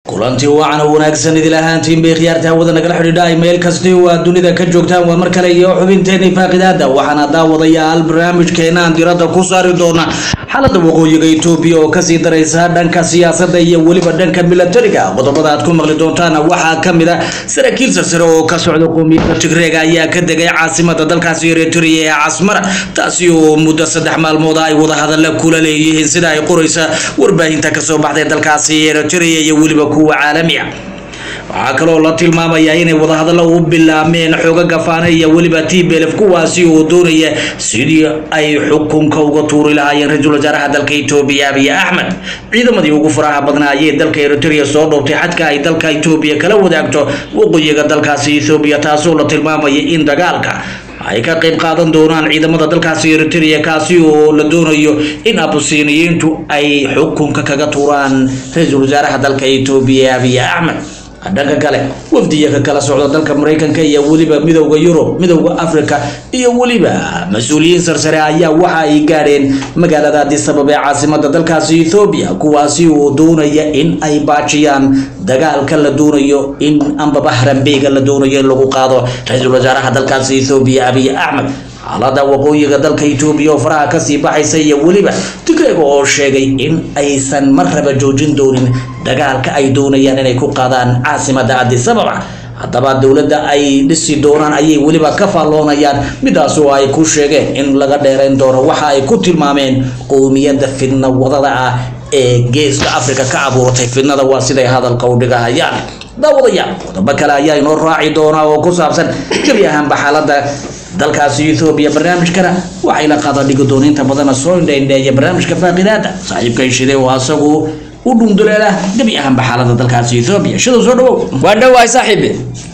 kulantii wacan oo wanaagsan idil ahaantiin bay khiyaarta hawada nagala xidhiidha ay meel kasti oo aad dunida ka joogtaan waa mar kale iyo xubinteenii faaqidaada waxaana daawadayaal barnaamijkeena aan diradda ku saari doona xaalada waqooyiga etoobiya oo kasii daraysa dhanka siyaasadda iyo weliba dhanka milatariga qodobada aad ku maqli doontaan waxaa kamid a saraakiil sarsare oo ka socda qoomiyadda tigreega ayaa ka degay caasimada dalkaasi eritrea ee casmara taasi oo muddo saddex maalmood ay wadahadalla kula leeyihiin sida ay qoraysa warbaahinta kasoo baxday dalkaasi eritrea iyo weliba kuwa caalamiya waxaa kaloo la tilmaamayaa inay wadahadallo u bilaabmeen xoogaga faana iyo weliba tblf kuwaasi oo doonaya sidii ay xukunka uga tuuri lahaayeen ra-iisul wasaaraha dalka etoobiya abiy axmed ciidamadii ugu faraha badnaa ayay dalka eritrea soo dhoobtay xadka ay dalka etoobiya kala wadaagto waqooyiga dalkaasi ethoobiya taasoo la tilmaamaya in dagaalka ay ka qayb qaadan doonaan ciidamada dalkaasi eritrea kaasi oo la doonayo in abusiniyiintu ay xukunka kaga tuuraan ra-iisul wasaaraha dalka etoobiya abiy axmed dhanka kale wafdiya ka kala socda dalka maraykanka iyo weliba midowda yurub midowda africa iyo weliba mas-uuliyiin sarsare ayaa waxa ay gaadheen magaalada addis ababa ee caasimada dalkaasi ethoobiya kuwaasi oo doonaya in ay baajiyaan dagaalka la doonayo in ambaba harambeega la doonayo in lagu qaado ra-iisul wasaaraha dalkaasi ethoobiya abiy axmed xaalada waqooyiga dalka etoobiya oo faraha kasii baxaysa iyo weliba tigreega oo sheegay in aysan mar raba joojin doonin dagaalka ay doonayaan inay ku qaadaan caasimada addis ababa haddaba dowladda ay dhisi doonaan ayay weliba ka faalloonayaan midaas oo ay ku sheegeen in laga dheerayn doono waxa ay ku tilmaameen qowmiyadda fidna wadada ah ee geeska africa ka abuurtay fidnada waa siday hadalka u dhigahayaan daawadayaal qodobo kale ayaa inoo raaci doonaa oo ku saabsan gebi ahaanba xaalada dalkaasi ethoobiya barnaamijkana waxay la qaada dhigi doona inta badana soo indhaindheeya barnaamijka faaqidaada saaxiibkan shide oo asagu u dhunduleela gebi ahaanba xaalada dalkaasi ethoobiya shidow soo dhawow waa dhowahay saaxiibe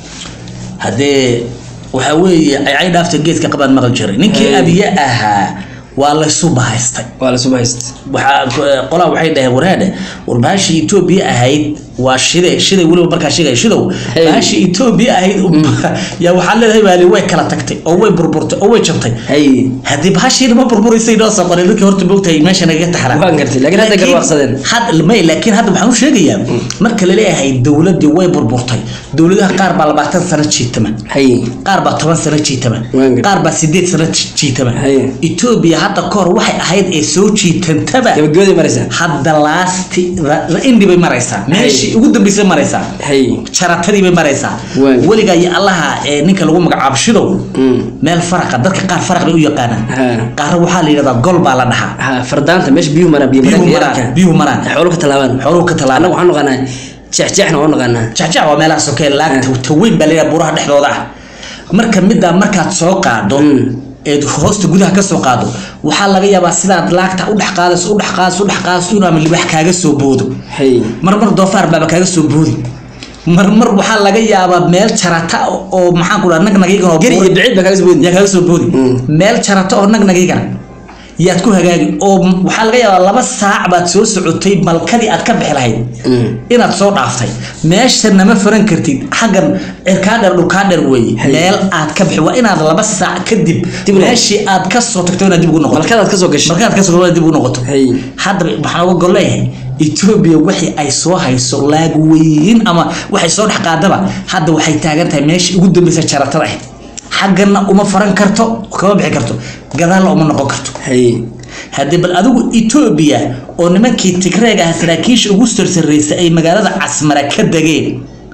haddee waxaa weeye ay cay dhaafta geedka qabaan maqal jiray ninkii abiye ahaa waa laysu bahaystay waa la subahayst waxaa qolaa waxay dhaheen waraadhe war baashii etoobiya ahayd waa shide shide weliba markaa sheegaya shidow Hey. baashii etoobiya ahayd yaa waxaa leedahay baali way kala tagtay oo way burburtay oo way jabtay hay haddii baashiina ma burburisay noo soo qoray dadkii horta moogtahay meesha nagaga taxraa Waan gartay, laakiin hadda garwaaqsadeen. had may laakiin hadda waxaan u sheegayaa marka laleeyahay dowladdii way burburtay dowladaha qaar baa labaatan sano jiitama hay qaar baa toban sano jiitama Waan gartay. qaar baa sideed sano jiitama Haye. etoobiya hadda kahor waxay ahayd ee soo jiitantaba gabagabadii maraysaa hadda laasti indi bay maraysaa meeshii ugu dambeysay maraysaa hay jaratadii bay maraysaa Waan. weligaa iyo allaha ee ninka lagu magacaabo shidow Mm. meel faraqa dadka qaar faraq bay u yaqaanaan Ha. qaarna waxaa la yidhahdaa gol baa la dhahaa ha fardaanta meesha biyuhu maraan biyo biyuhu mareenka maraan yararka. biyuhu maraan xooluhu ka tallaabaan xooluhu ka annaga tallaabaan waxaan naqaanaa jeexjeexna waan naqaanaa jacjac waa meelaha sokee laagta taweyn baa leeyahay buraha dhexdooda ah marka middaa markaad soo qaado Mm. eed hoosta gudaha ka soo qaado waxaa laga yaabaa sidaad laagta u dhex qaadayso u dhex qaadayso u dhex qaadayso inuu ama libax kaaga soo boodo hay marmar doofaar baaba kaaga soo boodi marmar waxaa laga yaabaa meel jarata oo maxaan ku dhaha nagnagaygan oo geri iyo biciid baa kaga soo boodi yaa kaaga soo boodi Mm. meel jarata oo nagnagaygan yaad ku hagaagi oo m- waxaa laga yaabaa laba saac baad soo socotay malkadii aad ka bixi lahayd Mm. inaad soo dhaaftay meeshana ma faran kartid xaggan cirkaa dheer dhulkaa dheer weeye Hay. meel aad ka bixi waa inaad laba saac kadib Dib u noqoto. meeshii aad ka soo tagto inaad dib ugu noqoto malkadaad ka soo gashay markaad ka soo dib ugu noqoto hay haddaba waxaan uga gol leeyahay etoobiya wixii ay soo hayso laag weyn ama waxay soo dhex qaadaba hadda waxay taagan tahay meeshii ugu dambeysa jaratada ahayd xaggana uma faran karto kama bixi karto gadaalna uma noqon karto hay haddii bal adigu etoobiya oo nimankii tigreeg ah saraakiisha ugu sarsaraysay ay magaalada casmara ka degeen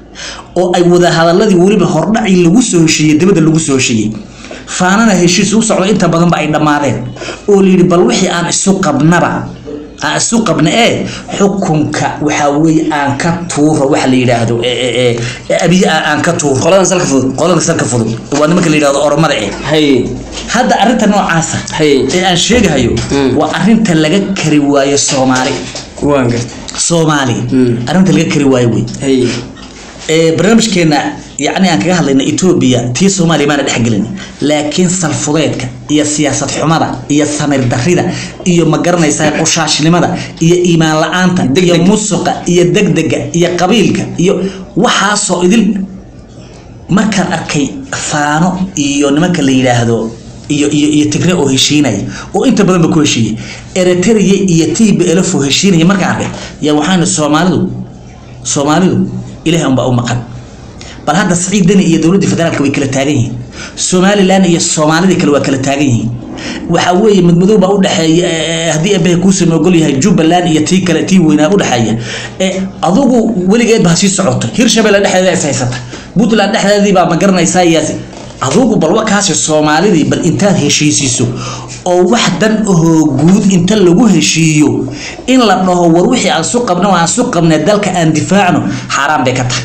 oo ay wadahadaladii weliba hordhacii lagu soo heshiiyey dabadda lagu soo heshiiyey faanana heshiis u socdo inta badanba ay dhammaadeen oo layidhi bal wixii aan isu qabnaba aan isu qabna ee xukunka waxaa weeye aan ka tuuro waxa la yidhaahdo ee- ee- ee- ee abiye aan aan ka tuuro qoladan salka fudud qolada salka fudud waa nimanka la yidhahdo oromada ee hay hadda arrinta noocaasa Hay. ee aan sheegahayo Mm. waa arrinta laga kari waayo soomaali waan gartay soomaali Mm. arrinta laga kari waayo wey hay ee barnaamijkeena yacni aan kaga hadlayna etoobiya tii soomaaliya maana dhexgelin laakiin salfudeedka iyo siyaasad xumada iyo samir darrida iyo ma garanaysaa qushaashnimada iyo iimaan la-aanta iyo musuqa iyo degdega iyo qabiilka iyo waxaasoo idil markaan arkay faano iyo nimanka la yidhaahdo iyo iyo iyo tigre oo heshiinaya oo inta badanba ku heshiiyey eritrea iyo t b elf oo heshiinaya markaan arkay yaa waxaana soomaalidu soomaalidu ilaah unbaa u maqan bal hadda siciid deni iyo dowladda federaalka way kala taagan yihiin somalilan iyo soomaalidii kale waa kala taagan yihiin waxaa weeye madmadow baa udhexeeya eh, haddii abaha kuusama ogol yahay jubbaland iyo tii kale tii weynaa udhexeeya Eh, adugu weligeed baa sii socota hirshabelle dhexdeeda is haysata puntland dhexdeedii baa ma garanaysaa iyaasi adugu bal wakaasi soomaalidii bal intaad heshiisiiso oo wax dan ahoo guud inta lagu heshiiyo in la dhaho war wixii aan su qabna aan su qabna dalka aan difaacno xaaraan bay ka tahay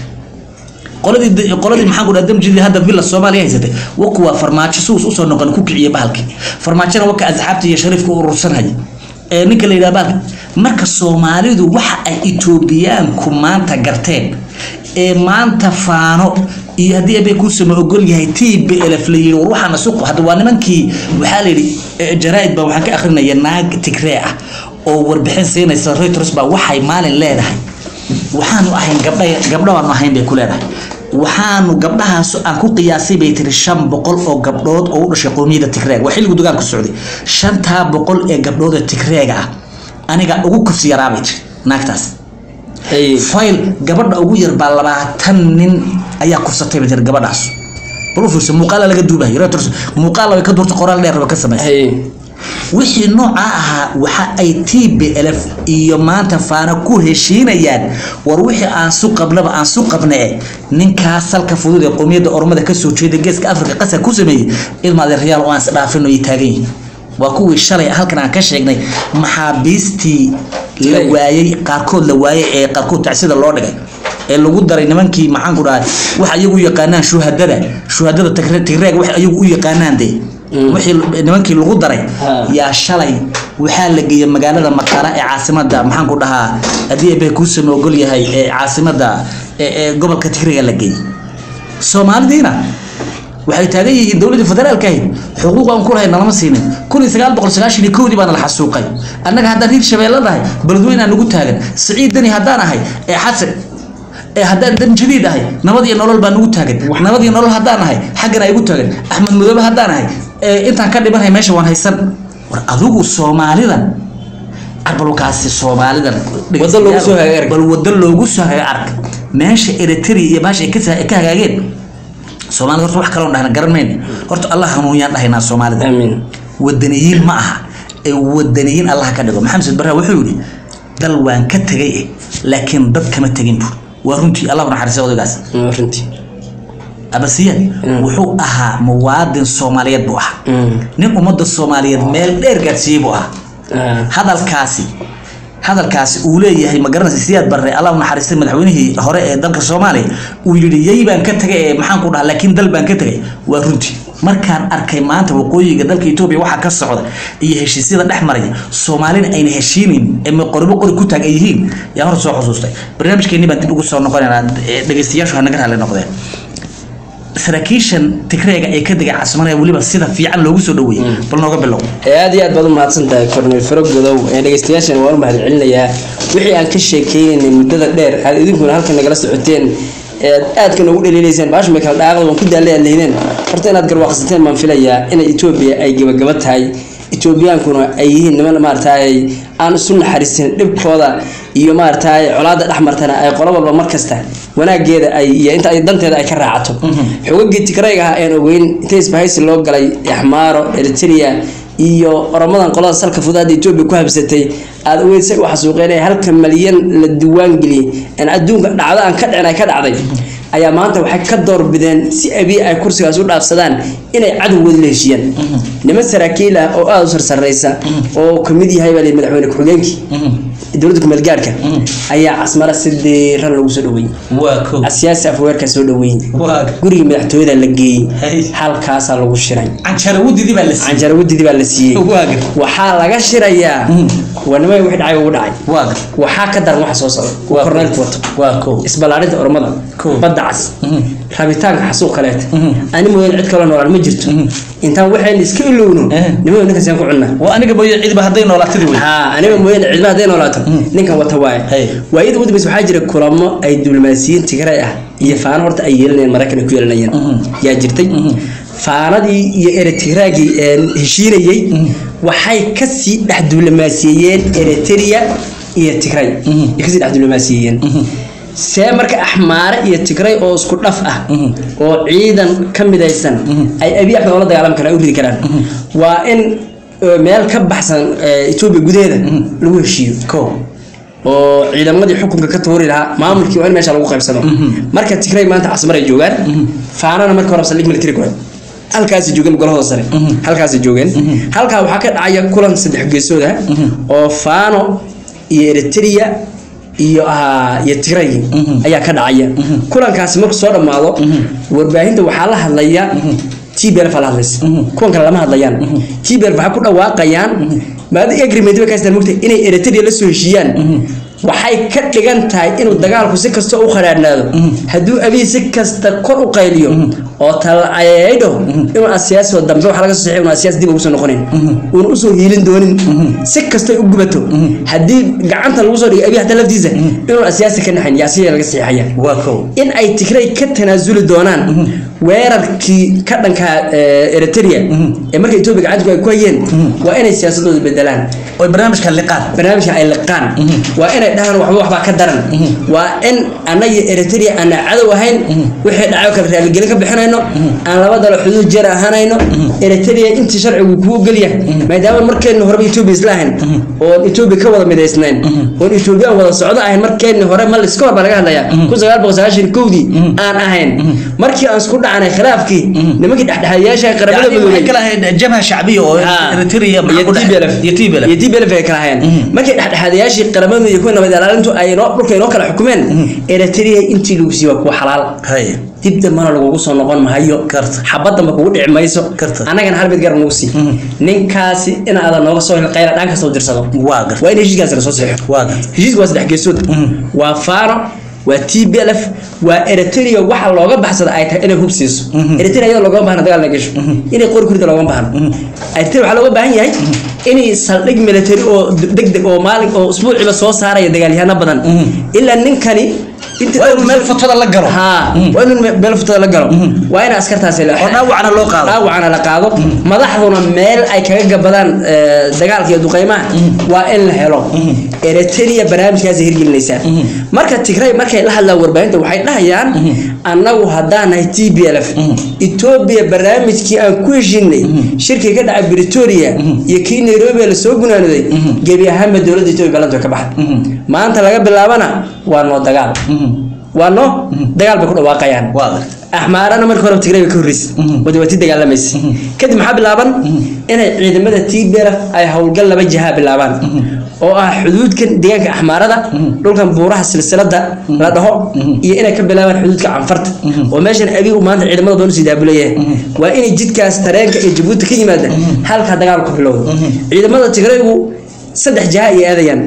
qoladii qoladii maxaan ku dhaha damjidii hadda villa soomaaliya haysatay waku waa farmaajo suus usoo noqon ku kiciye bahalkii farmaajona waka asxaabta iyo shariifka u urursanhaya ee ninka la yidhaha bahalka marka soomaalidu waxa ay etoobiyaanku maanta garteen ee maanta faano iyo haddii abe kuusama ogol yahay t b lf la yidhi war waxaana suq hadda waa nimankii waxaa la yidhi eh, jaraa'id baa waxaan ka akrinaya naag tigree ah oo warbixin siinaysa reuters baa waxay maalin leedahay waxaanu ahayn gabdha gabdho aanu ahayn bay ku leedahay waxaanu gabdhahaas aan ku qiyaasay bay tiri shan boqol oo gabdhood oo u dhashay qowmiyadda tigreeg waa xilligu dugaanku socday shantaa boqol ee gabdhood ee tigreega ah aniga ugu kufsi yaraabay tiri naagtaas Hey. fayl gabadha ugu yar baa labaatan nin ayaa kufsatay bay tiri gabadhaas bal u fiirsa muuqaala laga duubahay reuters muuqaala way ka durta qoraal dheer ba ka samaysay Hey. wixii nooca ahaa waxa ay t b lf iyo maanta faana ku heshiinayaan war wixii aan su qabnaba aan su qabne ninkaas salka fudud ee qowmiyadda ormada kasoo jeeda geeska afrika qasar ku sameeyey ilmaadeeryaal oo aan isdhaafino ay taagan yihiin waa kuwii shalay halkan aan ka sheegnay maxaabiistii la Hey. waayey qaarkood la waayey ee qaarkood tacsida loo dhigay ee lagu daray nimankii maxaan ku dhahay wax ayagu u yaqaanaan shuhadada shuhadada Tigre- tigreeg wax ayagu u yaqaanaan dee Mm. wixii nimankii lagu daray Ha. yaa shalay waxaa la geeyey magaalada maqara ee caasimada maxaan ku dhahaa haddii abe kuusama ogol yahay ee caasimada ee ee gobolka tigriga la geeyey soomaalidiina waxay taagan yihiin dowladda federaalka ahayd xuquuq aan ku lahayn nalama siinin kun iyo sagaal boqol sagaashan iyo kowdii baana la xasuuqay annaga haddaan hiir shabeelle nahay beledweyne aan nagu taagan siciid deni haddaan ahay ee xasan ee haddaan dan jadiid ahay nabad iyo nolol baa nagu taagan nabad iyo nolol haddaan ahay xaggan ay igu taagan axmed madoobe haddaan ahay ee intaan ka dhimanahay meesha waan haysan war adigu soomaalidan arbalkaasi soomaalidan Waddo loogu soo hagaag arag. bal waddo loogu soo hagaag arag meesha eritrea iyo baasha ay ka sa- ka hagaageen soomaalida horta wax kaloon dhahna garan mayna horta allah hanuunyaan dhahaynaa soomaalida Amiin. wadaniyiin ma aha ee wadaniyiin allah ka dhigo maxamed barra wuxuu yidhi dal waan ka tegay eh laakiin dad kama tegin bur waa runtii allah u naxariistay odaygaas Mm, runtii. abasiyan Mm. wuxuu ahaa muwaadin soomaaliyeed buu ahaa Mm. nin ummadda soomaaliyeed meel dheer gaadsiiyey buu ahaa Ah. hadalkaasi hadalkaasi uu leeyahay ma garanaysa siyaad barre allah u naxariistay madaxweynihii hore ee dalka soomaaliya uu yidhi yay baan ka tegay ee maxaan ku dhaha laakiin dal baan ka tegay waa runtii markaan arkay maanta waqooyiga dalka etoobiya waxaa ka socda iyo heshiisyada dhex maraya soomaalina ayna heshiinin ee qoribo qori ku taag ay yihiin yaa hor soo xusuustay barnaamijkeenii baan dib ugu soo noqonaynaa ee dhegeystayaashu ha naga raalli noqdeen saraakiishan tigreega ee ka degay caasimadaya weliba sida fiican loogu soo dhaweeyey bal nooga bilow ee aad iyo aad baad u mahadsan tahay korneyl faro godow ee dhegeystayaashan waan u mahad celinayaa wixii aan ka sheekeynaynay muddada dheer aad idinkuna halkan nagala socoteen ee aad aadka noogu dhaliilayseen baashu may kala dhaaqda waan ku daalay aad lehdeen horta inaad garwaaqsateen baan filayaa inay etoobiya ay gabagaba tahay etoobiyaankuna ay yihiin niman maaragtaay aan isu naxariisin dhibkooda iyo maaragtaay colaada dhex martana ay qolo walba mar kasta wanaageeda ay iyo inta ay danteeda ay ka raacato xogagii tigrayga ah aan ogeyn inta isbahaysi loo galay axmaaro eritrea iyo oromadan qolada salka fudaada etoobiya ku habsatay aada ogeyd say u xasuuqeen ee halka malyan la diwaan geliyey aan adduunka dhacdo aan ka dhicin ay ka dhacday ayaa maanta waxay ka doorbideen si abiy ay kursigaas u dhaafsadaan inay cadowgooda la heshiiyaan niman saraakiil ah oo aada u sarsareysa oo kamid yahay baa la yidhi madaxweyne ku-xigeenkii dowladda kumeel gaarka ayaa casmara si diiran lagu soo dhaweeyey waa kow siyaasi afweerka soo dhaweeyey waa gurigii madaxtooyada la geeyey Hey. halkaasaa lagu shiray canjara wadidii baa la siiyey canjaro wadidii baa la siiyey waaga waxaa laga shirayaa waa nimay wixii dhacay ugu dhacay waaga waxaa ka daran waxa soo socda uu Waa korneylku wato waa kow isballaarinta ormada Cool. badda cas Mhm. rabitaanka xasuuq kaleeta Mhm. ani mooyaan cid kaloo noolaan ma jirto Mhm. intaan waxayna iska ilowno Eh. nimada ninkaas yaan ku cunnaa waa aniga mooye cidiba hadday noolaatadi wey haa aniga mooyaan cidma hadday noolaato ninkan wata waaye Hey. waayada ugu dambaysa waxaa jira kulamo ay diblomaasiyiin tigray ah iyo faano horta ay yeelanayeen maraykan ay ku yeelanayeen Mhm. yaa jirtay Mhm. faanadii iyo eritiraagii ee heshiinayey waxay kasii dhex diblomaasiyeeyeen eritrea iyo tigray Mhm. ay kasii dhex diblomaasiyeeyeen see marka axmaare iyo tigray oo isku dhaf ah oo ciidan ka midaysan ay abi axmed oola dagaalami karaan u ridi karaan waa in eh, meel ka baxsan eh, etoobiya gudaheeda lagu heshiiyo ko oo ciidamadii xukunka ka tuuri lahaa maamulkii waa in meesha lagu qaybsado marka tigray maanta casmar ay joogaan faanana marka hore saldhig military ku halkaasi joogeen golahooda sare halkaasi joogeen halkaa waxaa ka dhacaya kulan saddex geesood ah oo faano iyo eritrea iyo ah, iyo tigray ayaa ka dhacaya kulankaasi markuu soo dhammaado warbaahinta waxaa la hadlaya tblf la hadlaysa kuwan kale lama hadlayaan tblf waxay ku dhawaaqayaan maada agreement bay ka haystaan mogtahay inay eritrea la soo heshiiyaan waxay ka dhigan tahay inuu dagaalku si kasta u khadhaadhnaado hadduu abiy si kasta kor u qayliyo oo talacaydho inuu asiyaasoo dambe waxa laga soo saxiy unu asiyaas dib ugu soo noqonin uuna usoo hiilin doonin si kastay u gubato haddii gacanta lagu soo dhigay abiy hataa laftiisa inuu asiyaasi ka naxayn yaasiya laga saxiixaya waa ko in ay tigray ka tanaasuli doonaan weerarkii ka dhanka eh, eritrea ee marka etoobiya gacantu ay ku hayeen waa inay siyaasadooda bedelaan oy barnaamijka liqaan barnaamijka ay liqaan waa inay dhahaan waxba waxbaa ka daran waa in annaga eritrea aanna cadow ahayn wixii dhaco kale raaligelin ka bixinayno aan laba dalo xuduud jeer ahaanayno eritrea intii sharcigu kuu ogolyahay maadaama markeenna horeba etoobiya isla ahayn oon etoobiya ka wada midaysnayn oon etoobiyaan wada socdo ahayn markeenna hore ma liska hor baa laga hadlayaa kun sagaal boqol sagaashan kowdii aan ahayn markii aan isku dhacanay khilaafkii nimankii dhexdhexaadiyaasha qaramada yani waxay midoobay kala ahayd jabha shacbiya oo eritrea maxaa ku dhex- iyo TPLF. iyo TPLF ay kala hayeen markay dhexdhexaadayaashii qaramada iyo kuwa nabad ilaalintu ay noo dhulka inoo kala xukumeen eritrea intii lagu siiyo waa kuwa xalaal hay dib dambana lagugu soo noqon mahayo Karta. xabad damba kugu dhici mayso Karta. annagana hal mid gar nagu sii ninkaasi in aadan nooga soo hel qayla dhaan kastoo dirsado waa gar waa in heshiiskaasi lasoo saxiixo waa gar heshiisku waa saddex geesood waa faano waa tblf waa eritrea waxa looga baxsada ay tahay inay hub siiso eritrea iyadoo loogama baahna dagaal na gasho inay qori kurida loogama baahno eritrea waxaa looga baahan yahay inay saldhig military oo deg deg oo maalin oo usbuuciba soo saaraya dagaalyahano badan ilaa ninkani inta waa inuu meel fotada la galo haa waa inuu me- meel futada la galo waa in askartaasi la oo dhaawacna loo qaado dhaawacana la qaado madaxduna meel ay kaga gabadaan eh, dagaalka iyo duqeymaha waa in la helo eritrea barnaamijkaasi hirgelinaysaa marka tigray markay la hadlaan warbaahinta waxay dhahayaan annagu haddaan nahay t b l f etoobiya barnaamijkii aan ku heshinay shirkii ka dhacay britoria iyo kii nairobi ee lasoo gunaanoday gebi ahaanba dowladda etoobiya galantu ka baxday maanta laga bilaabana waa noo dagaal waa noo dagaal bay ku dhawaaqayaan waa gar axmaarana marka hore tigray bay ka horreysay wada waa tii dagaalamaysa kadib maxaa bilaaban inay ciidamada tbr ay howlgal laba jihaa bilaabaan oo ah xuduudkan deegaanka axmaarada dhulkan buuraha silsilada la dhaho iyo inay ka bilaabaan xuduudka canfarta oo meeshan abi uu maanta ciidamada badan usii daabuleeyahay waa inay jidkaas tareenka iyo jabuuti ka yimaada halkaa dagaal ku bilowdo ciidamada tigraygu saddex jiha ay aadayaan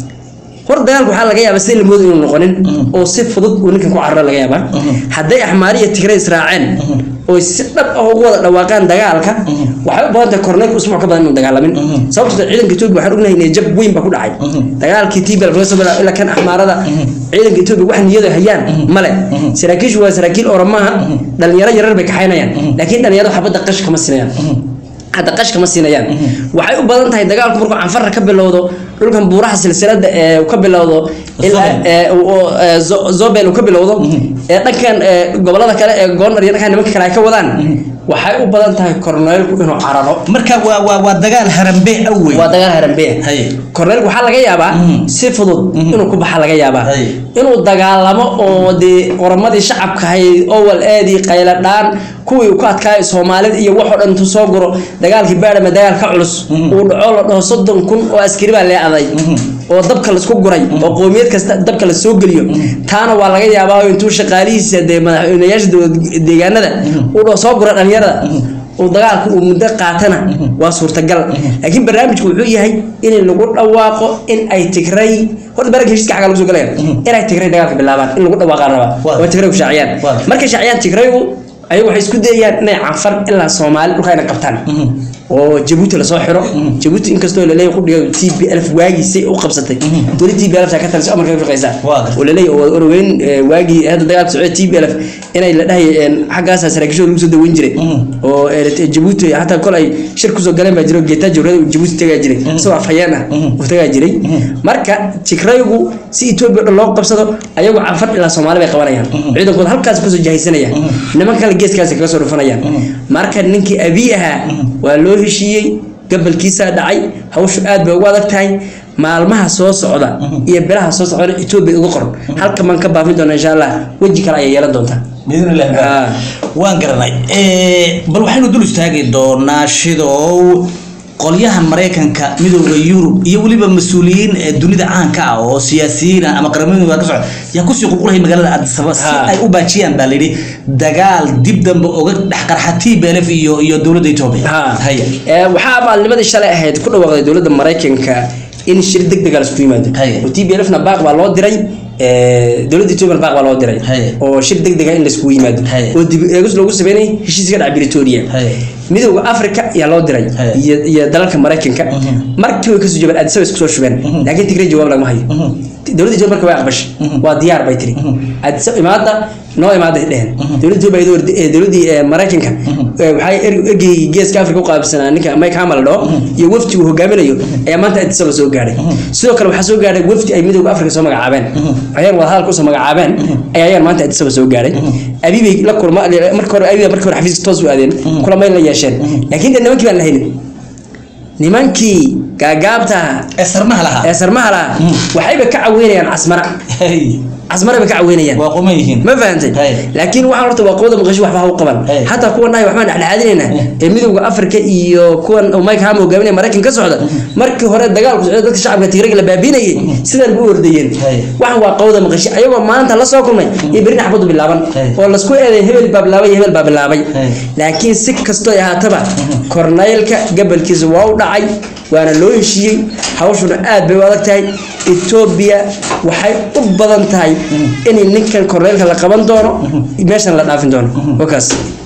hor dagaalku waxaa laga yaabaa sida lamoodo inuu noqonin oo si fudud uu ninkan ku cararo laga yaabaa hadday axmaari iyo tigray israaceen oo si dhab ah ugu wada dhawaaqaan dagaalka waxay u badan tahay korneylka usbuuc ka badan inuu dagaalamin sababtoo ciidanka etoobiya waxaan ognahay inay jab weyn baa ku dhacay dagaalkii tbl laga soo bilaabo ilaa kan axmaarada ciidanka etoobiya wax niyada hayaan male saraakiishu waa saraakiil oramaha dhalinyaro yarar bay kaxaynayaan laakiin dhalinyaradu xabadda qash kama sinayaan hadda qashka ma siinayaan waxay u badan tahay dagaalku markuu canfarra ka bilowdo dhulkan buuraha silsilada ee uu ka bilowdo ilaa ee uu- uu, ee, Zo- zobel uu ka bilowdo ee dhankan ee, gobolada kale ee goornar iyo dhankan nimanka kale ay ka wadaan waxay u badan tahay korneylku inuu cararo marka waa waa waa dagaal harambe awey waa dagaal harambe hay korneylku waxaa laga yaabaa si fudud inuu ku baxa laga yaabaa Hay. inuu dagaalamo oo dee oramadii shacabka hayd owal eedii qayladhaan kuwii uu ku adkaayay soomaalida iyo waxoo dhan intuu soo guro dagaalkii baadhama dagaal ka culus uu dhaco la dhaho soddon kun oo askari baa leecaday oo dabka laisku guray oo qowmiyad kasta dabka la soo geliyo taana waa laga yaabaa oo intuu shaqaalihiisa dee madaxweynayaasha dowlad deegaanada uu dhaho soo gura dhalinyarada uu dagaalku uu muddo qaatana waa suurtagal laakiin barnaamijku wuxuu yahay in lagu dhawaaqo in ay tigray horta barnaamijka heshiiska xagga lagu soo galaya inay tigray dagaalka bilaabaan in lagu dhawaaqaan rabaa Waa. waa tigray ku shaaciyaan Waa. markay shaaciyaan tigraygu ayagu waxay isku dayayaan inay canfar ilaa soomaali dhulka inay qabtaan oo jabuuti lasoo xiro jabuuti inkastoo laleeyahay qudhiga t b lf waagiisay u qabsatay dowlad t b lf ka talisay amarka ka shaqeysaa Waa gartay. oo laleeyahay oo orogeyn eh, waagii hadda dagaalka socday t b lf inay la dhahay xaggaasa saraakiishooda lagu soo daweyn jiray oo eh, jabuuti xataa kol ay shir kusoo galeen baa jiro geetaa jawrada uu jabuuti tagaa jiray isagoo afhayeen ah uu tagaa jiray marka tigraygu si etoobiya dhan loo qabsado ayagu canfar ilaa soomaali bay qabanayaan ciidankooda halkaas kasoo jahaysanayaan niman kale geeskaasi kaga soo dhufanayaan marka ninkii abiy ahaa waa loo heshiiyey gabalkiisaa dhacay hawshu aad bay ugu adag tahay maalmaha soo socda iyo bilaha soo socda etoobiya uga qoran halka maan ka baafin doona insha allah weji kale ayay yeelan doontaa باذن الله Ah. waan garanay Eh, bal waxaynu dul istaagi doonaa shidow qolyaha maraykanka midooda yurub iyo weliba mas-uuliyiin ee dunida caanka ah oo siyaasiyiin ah ama qaramada ka socda yaa kusii qulqulaya magaalada addis ababa si Ha. ay u baajiyaan baa layidhi dagaal dib dambe oga dhex qarxa tblf iyo iyo dowladda etoobiya Ha. haya Ee, waxaa maalnimadii shalay ahayd ku dhawaaqday dowladda maraykanka in shir deg deg ah laisku yimaado Haye. oo tblfna baaq baa loo diray ee, dowladda etoobiya baaq baa loo diray Haye. oo shir deg deg ah in laiskugu yimaado Haye. oo dib eegis loogu sameynay heshiiska dhaca britoria Haye. midowda africa ayaa loo diray Haye. iyo iyo dalalka maraykanka markii way kasoo jabeen addis ababa isku soo shubeen laakiin tigray jawaab lagama hayo dowladda etoobiya marka way aqbashay waa diyaar bay tiri addis Ababa imaada noo imaaday dheheen dowladda etoobiya iyadoo wardi- ee, dowladdii ee, maraykanka ee, waxay er- ergey geeska africa u qaabsanaa ninka mike hamal la dhaho iyo wafdi uu hogaaminayo ayaa maanta addis ababa soo gaadhay sidoo kale waxaa soo gaadhay wafdi ay midowda africa soo magacaabeen ayaan wadahadalka usoo magacaabeen ayaa ayaan maanta addis ababa soo gaadhay abi bay la kulma marka hore abi marka hore xafiiska toos u aadeen kulamay la yeesheen laakiin dee nimankii baan la haynin nimankii gaagaabta ahaa ee sarmaha lahaa ee sarmaha lahaa waxayba ka caweynayaan casmara Hey. casmara bay ka caweynayaan waa quman yihiin ma fahantay Hey. laakiin waxaan horta waa qowda maqasho waxba ha u qaban Hey. hataa kuwan dhahay waxbaan dhexdhexaadinaynaa ee midowda afrika iyo kuwan uu mike hama hogaaminaya maraykan ka socda markii hore dagaalku socday dadka shacabka tigrayga la baabiinayay sidan bu u ordayeen Hey. waxan waa qowda maqasho ayagoo maanta la soo kulmay iyo berina xabadu bilaaban Hey. oo lasku eeday hebel baa bilaabay iyo hebel baa bilaabay Hey. laakiin si kastoo ay ahaataba korneylka gabalkiisa waa u dhacay waana loo heshiiyey hawshuna aad bay u adag tahay etoobiya waxay u badan tahay in ninkan korneylka la qaban doono meeshan la dhaafin doono wakaas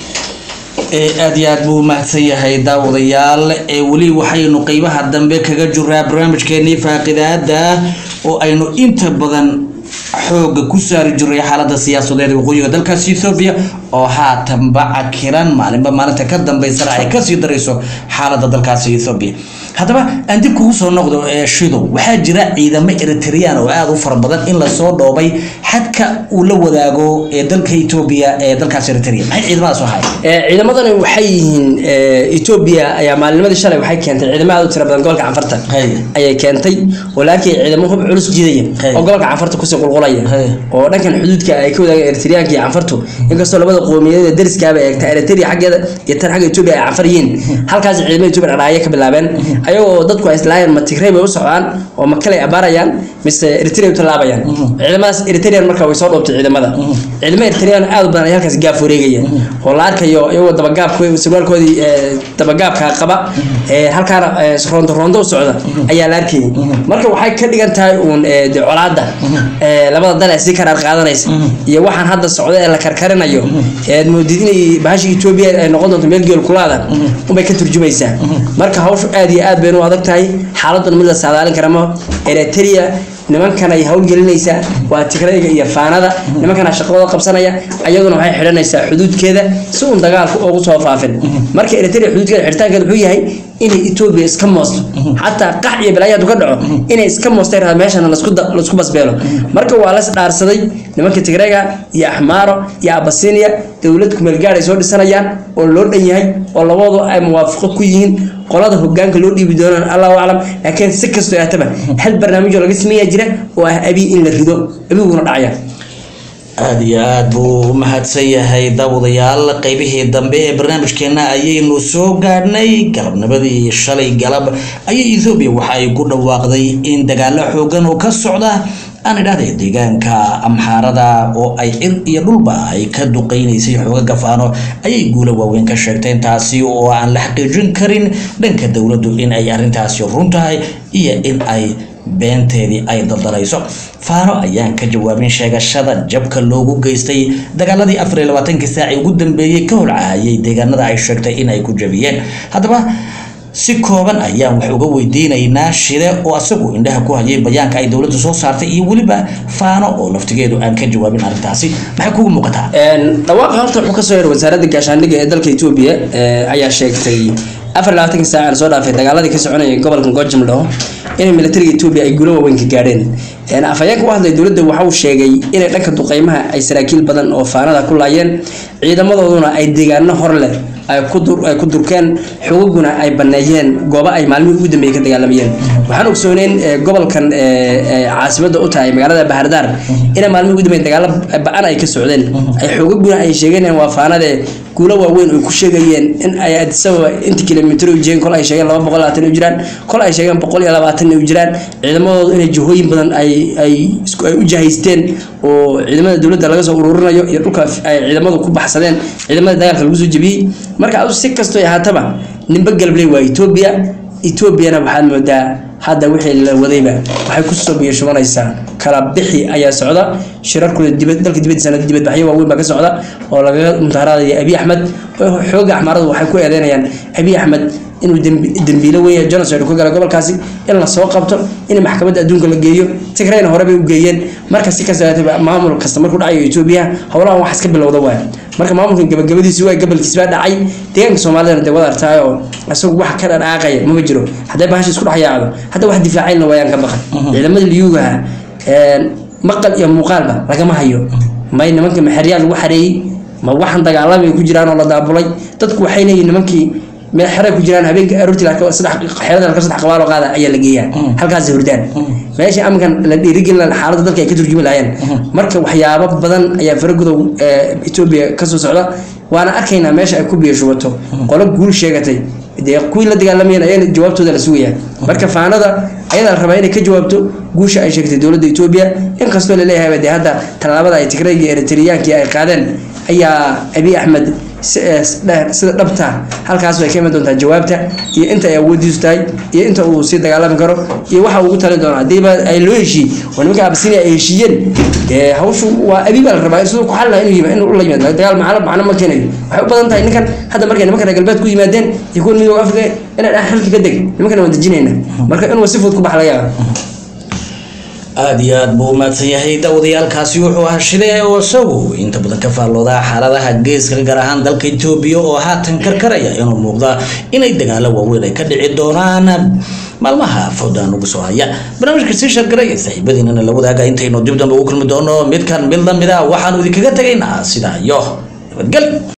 ee aad iyo aad buu umahadsan yahay daawadayaal ee weli waxaynu qeybaha dambe kaga jiraa barnaamijkeenii faaqidaada oo aynu inta badan xooga ku saari jiray xaalada siyaasadeed ee waqooyiga dalkaasi ethoobia oo haatanba cakiran maalinba maalinta ka dambeysana ay kasii darayso xaalada dalkaasi ethoobia haddaba aan dib kugu soo noqdo ee shidow waxaa jira ciidamo eritrean oo aada u fara badan in lasoo dhoobay xadka uu la wadaago ee dalka etoobiya ee dalkaas eritrea maxay ciidamadaas u ahaayeen Ee, ciidamadani waxay yihiin ee, Ethiopia ayaa maalinimadii shalay waxay keentay ciidamo aad u tiro badan gobolka Canfarta Hay. ayay keentay oo laakiin ciidamo hub culus jiidaya Hay. oo gobolka Canfarta kusii qulqulaya Hay. oo dhankan xuduudka ay ka wadaagaan Eritreanka iyo Canfartu inkastoo labada qowmiyadeed ee dariskaaba ay eegta Eritrea xaggeeda iyo tan xagga Ethiopia ay Canfar yihiin halkaas ciidamada Ethiopia dhaqaaya ka bilaabeen ayagoo dadku ay islaayeen ma Tigray bay u socdaan oo ma kale abaarayaan mise Eritrea u talaabayaan ciidamadaas Eritrean marka way soo dhoobtay ciidamada ciidamada Eritrean aad u badan ay halkaas gaaf wareegayaan oo la arkayo iyagoo dabagaabka sarwaalkoodii ee, dabagaabka qaba ee, halkaana ee, roondo roondo u socda ayaa la arkayay marka waxay ka dhigan tahay uun ee, dee colaadda ee, labada dal ee si karaar qaadanaysa iyo waxaan hadda socda ee la karkarinayo ee aad moodid inay bahasha Ethiopia ay noqon doonto meel geel kulaada unbay ka turjumaysaa marka hawshu aad iyo aad bay u adag tahay xaaladdan mid la saadaalin kara ma Eritrea nimankan ay hawlgelinaysaa waa tigrayga iyo faanada nimankana shaqadooda qabsanaya ayaduna waxay xidhanaysaa xuduudkeeda si uun dagaalku ugu soo faafin marka eritrea xuduudkeeda xidhitaankeeda wuxuu yahay inay etoobiya iska moosto xataa qax iyo balaayo hadduu ka dhaco inay iska moostay rabaa meeshana lasku da- lasku basbeelo marka waa las dhaarsaday nimanka tigrayga iyo axmaaro iyo abasinia dowlad kumeelgaad ay soo dhisanayaan oo loo dhan yahay oo labadu ay muwaafaqo ku yihiin qolada hogaanka loo dhiibi doonaan allahu aclam laakiin si kastoo aataba hal barnaamij oo laga sameeyaa jira oo ah abiy in la rido abiguna dhacaya aada iyo aada buu u mahadsan yahay daawadayaal qeybihii dambe ee barnaamijkeena ayaynu soo gaadhnay galabnimadii shalay galab ayay ethoobiya waxa ay ku dhawaaqday in dagaalo xoogan oo ka socda aan idhahday deegaanka amxaarada oo ay cir iyo dhulba ay ka duqeynaysay xooga gafaano ayay guulo waaweyn ka sheegteen taasi oo aan la xaqiijin karin dhanka dowladdu in ay arrintaasi run tahay iyo in ay beenteedii ay daldalayso faaro ayaan ka jawaabin sheegashada jabka loogu geystay dagaaladii afar iyo labaatankii saaci ugu dambeeyey ka holcaayay deegaanada ay sheegtay in ay ku jabiyeen haddaba si kooban ayaan wax uga weydiinaynaa shide oo asagu indhaha ku hayay bayaanka ay dowladda soo saartay iyo weliba faano oo laftigeedu aan ka jawaabin arrintaasi maxay kugu muuqataa dhawaaqa horta wuxuu kasoo yeeray wasaaradda gaashaandhigga ee dalka etoobiya ayaa sheegtay afar iyo labaatanka saac aan soo dhaafay dagaaladii ka soconayay gobolka gojam dhaho inay militariga etoobiya ay guulo waaweyn ka gaadheen afhayeenka u hadlay dowladda waxa uu sheegay inay dhanka duqeymaha ay saraakiil badan oo faanada ku laayeen ciidamadooduna ay deegaano hor leh ay ku durkeen xuguguna ay baneeyeen goobo ay maalmihii ugu dambeeyey ka dagaalamayeen waxaan ogsooneyn gobolkan caasimada u tahay magaalada bahardaar ina maalmihii ugu dambeeyey dagaalo ba-an ay ka socdeen ay xuguguna ay sheegeen waa faanade guulo waaweyn ay ku sheegayeen in ay adisababa inta kilomitr u jireen kol ay sheegeen laba boqol labaatan u jiraan kol ay sheegeen boqol iyo labaatan u jiraan ciidamadoodu inay jihooyin badan ay ay ay u jahaysteen oo ciidamada dowladda laga soo ururinayo iyo dhulka ay ciidamadu ku baxsadeen ciidamada dagaalka lagu soo jebiyey marka adu si kastoo ahaataba nimba galbley waa etoobiya etoobiyana waxaad moodaa hadda wixii la wadayba waxay kusoo biyashubanaysaa kala bixi ayaa socda shirarkooda dibad dalka dibadiisana dibadbaxyo waaweyn baa ka socda oo lagaga mutaaraadaya abiy axmed xooga axmaaradu waxay ku eedeynayaan abiy axmed inuu dembiilo weyn yahay genocide ka gala gobolkaasi in la soo qabto in maxkamadda adduunka la geeyo tigrayna hore bay u geeyeen marka si kasta maamul kasta markuu dhacayo etoobiya howlahan wax iska bilowda waay marka maamulkan gabagabadiisi waa gabalkiis baa dhacay deegaanka soomaalidana dee wada artaay oo isagu wax ka dhadhaaqaya mama jiro hadday bahasha isku dhex yaacdo hadda wax difaacayna waayaan ka baqan ciidamada liyugaha maqal iyo muuqaalba lagama hayo may nimanka maxeryaal lagu xareeyey ma waxan dagaalamay ku jiraan oo la daabulay dadku waxay leeyihin nimankii meel xere ku jiraan habeenka aroortii saddex xeerada laka saddex qabaal oo qaada ayaa la geeyaa halkaas hurdaan meesha amkan la dhiirigelin xaaladda dalka ay ka turjumi lahaayeen marka waxyaabo badan ayaa faragudow etoobiya kasoo socda waana arkaynaa meesha ay ku biyashubato qolo guul sheegatay dee kuwii la dagaalamayeen ayana jawaabtooda la sugaya marka faanada ayadaa la rabaa inay ka jawaabto guusha ay sheegtay dowladda etoobiya inkastoo laleeyahay dee hadda tallaabada ay tigrayga eritriyaankii ay qaadeen ayaa abiy axmed sida dhabta halkaas way ka iman doontaa jawaabta iyo inta ay awoodiisu tahay iyo inta uu sii dagaalami karo iyo waxa ugu talin doona hadiiba ay loo heshiiyey oo nimanka abasinia ay heshiiyeen dee hawshu waa abi baa la rabaa siduu ku xal laha inuu inuu la yimaado dagaal macno macno ma keenayo waxay u badan tahay ninkan hadda markay nimanka reer galbeed ku yimaadeen iyo kuwan midooda afrika inay dhan xilka ka deg nimankana waan dejinayna marka inuu si fudud ku bax laga yaaba aada iyo aada buu umahadsan yahay daawadayaalkaasi wuxuu ahaa shide oo isagu inta badan ka faallooda xaaladaha geeska gaar ahaan dalka etoobiya oo haatan karkaraya inuu muuqda inay dagaalo waaweyn ay ka dhici doonaan maalmaha fowda nugu soo haya barnaamijka sii shargaraya saaxiibadiinana la wadaaga intaynu dib dambe ugu kulmi doono midkan mid lamid a waxaanu idinkaga tegaynaa sidaa iyo nabadgel